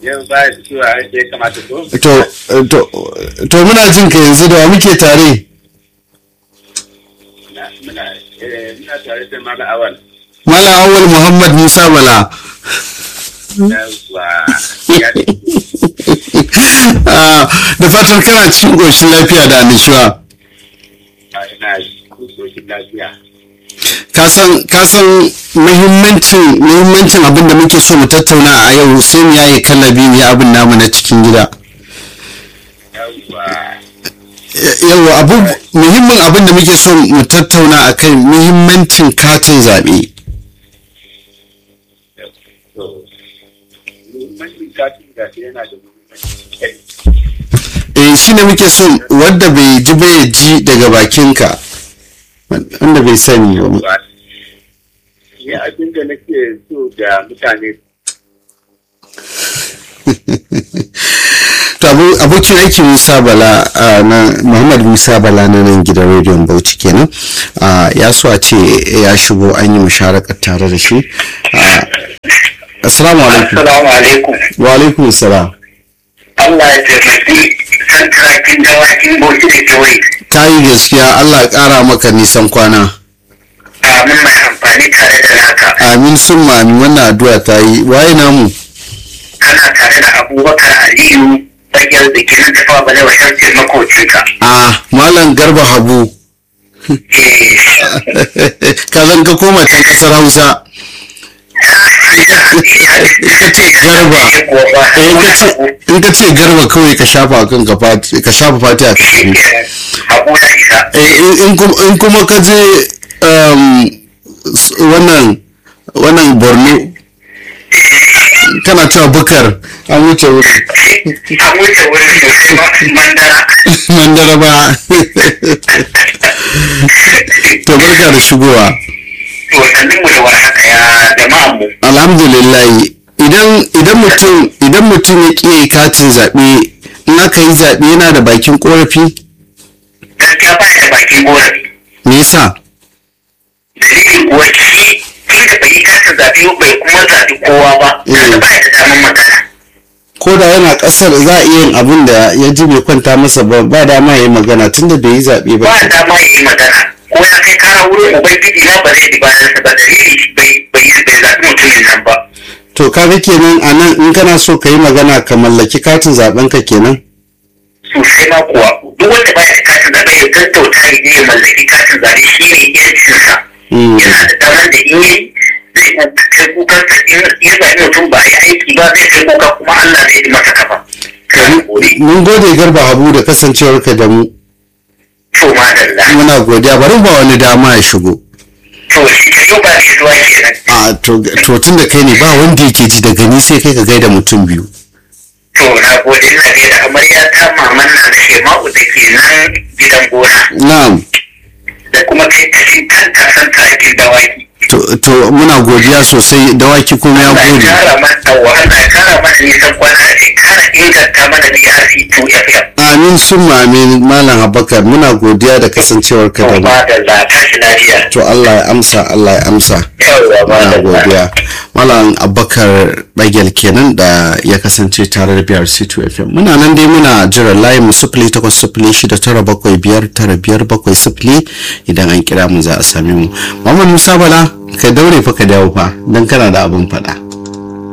yau ba ya fitowa yadda ya kamata ko to to to muna jin ka yanzu da wa muke tare muna muna eh, muna tare da mala awal Malam Awal Muhammad Musa Bala yawwa ya Ah, da fatan kana cikin ƙoshin lafiya da annashuwa ina kusoshin lafiya kasan kasan muhimmancin muhimmancin abin da muke so mu tattauna a yau sai mu yaye kallabi mu yi abin namu na cikin gida yawwa yawa abu muhimmin abin da muke so mu tattauna a kai muhimmancin katin zaɓe to muhimmancin katin gashi yana da muhimmanci kai eh shi ne muke so wanda bai ji ba ya ji daga bakinka wanda bai sani ba yawwa ni abin da nake so da mutane to abu- abokin aiki musa bala ah, na muhammad musa bala na nan gidan rediyon bauchi kenan ah, ya so a ce ya shigo an yi musharakar tare da shi Ah, assalamu alaikum Assalamu alaikum. wa alaikum salam Allah ya taimaki santarakin dawakin bauchi da kewaye. ka yi gaskiya allah ya kara maka nisan kwana Amin mai amfani tare da naka. amin sun mami wannan addu'a ta yi waye namu Kana tare da Abubakar Aliyu bayyar da ke nan tafa bale wa shamsin makocinka. a malam garba habu Eh, ka zan ka koma can kasar hausa garba eh, kuwa ba. Eh, in ka ce- in ka ce garba kawai ka shafa kan ka fati ka shafa fati a kan Shi ke Abu na isa. Eh, in- in kum- in kuma ka je um, s- wannan wannan borno kana cewa bukar an wuce wurin An wuce wurin sosai ma mandara. mandara ba to barka da shigowa To sannin mu da warhaka ya jama'an mu. alhamdulillah idan idan mutum idan mutum ya ƙi katin zaɓe in aka yi zaɓe yana da bakin ƙorafi Gaskiya ba da bakin korafi. me yasa dalilin kuwa shi tun da bai yi katin zaɓe bai kuma zaɓi kowa ba kaga ba da damar magana ko da yana ƙasar za a iya yin abin da ya ji bai kwanta masa ba ba dama ya yi magana tunda bai yi zaɓe ba ba dama ya yi magana ko ya kai kara wurin ubangiji na ba zai bi bayansa ba dalili bai bai yi bai zaɓi mutumin nan ba to kaga kenan a nan in kana so ka yi magana ka mallaki katin zaɓen ka kenan sosai ma kuwa duk wanda baya da katin zaɓe ya gaggauta ya je ya mallaki katin zaɓe shi ne yancinsa Mm. yana da damar da in yi zai kai kukansa in ya zaɓi mutum ba ya aiki ba zai kai kuka kuma Allah zai yi masa kafa. Kan gode. mun gode garba habu da kasancewarka da mu To madalla. muna godiya bari ba wani dama ya shigo To shi ke yau ba zai zuwa kenan. a to to tun da kai ne ba wanda yake ji daga ni sai kai ka gaida mutum biyu To na gode ina gaida amarya ta maman na da Shema'u da ke nan gidan gona na'am da kuma kai kashin kanta san tarakin dawaki. to to muna godiya sosai dawaki kuma ya Allah ya gode kara mana Allah ya kara mana nisan kwana ya kara inganta mana DRC 2 FM. amin sun amin malam abakar muna godiya da kasancewarka To da mu ba da za tashi lafiya. to Allah ya amsa Allah ya amsa Yawwa ba muna da za. godiya malam abakar bagel kenan da ya kasance tare da biyar c2 fm muna nan dai muna jiran layin mu sifili takwas sifili shida tara bakwai biyar tara biyar bakwai sifili idan an kira mu za a same mu Muhammad Musa Bala ka daure fa ka dawo fa don kana da abin faɗa